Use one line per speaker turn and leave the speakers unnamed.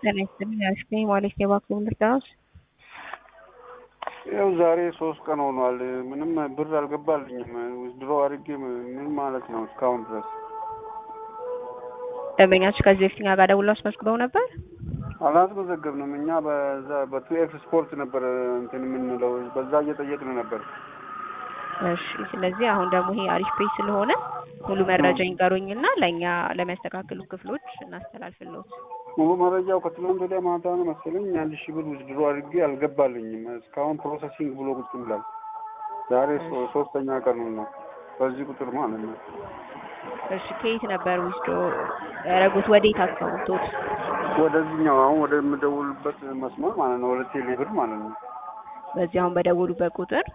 ጤና ይስጥልኝ አሽከኝ ማለት የባንክ ልርዳዎት?
ያው ዛሬ ሶስት ቀን ሆኗል። ምንም ብር አልገባልኝም። ድሮ አድርጌ ምን ማለት ነው እስካሁን ድረስ
ደንበኛችሁ ከዚህ በፊት እኛ ጋር ደውለው አስመዝግበው ነበር?
አላስመዘገብንም። እኛ በዛ በቱ ኤክስ ስፖርት ነበር እንትን የምንለው በዛ እየጠየቅን ነበር።
እሺ ስለዚህ አሁን ደግሞ ይሄ አሪፍ ፔጅ ስለሆነ ሙሉ መረጃ ይንገሩኝና ለእኛ ለሚያስተካክሉ ክፍሎች እናስተላልፍልዎት።
ሙሉ መረጃው ከትናንት ወዲያ ማታ ነው መሰለኝ አንድ ሺህ ብር ውስድሮ አድርጌ አልገባልኝም። እስካሁን ፕሮሰሲንግ ብሎ ቁጭ ብሏል። ዛሬ ሶ- ሶስተኛ ቀኑ ነው በዚህ ቁጥር ማለት ነው።
እሺ ከየት ነበር ውስዶ ያደረጉት? ወዴት አካውንቶት?
ወደዚህኛው አሁን ወደምደውልበት መስመር ማለት ነው ወደ ቴሌ ብር ማለት ነው።
በዚህ አሁን በደወሉበት ቁጥር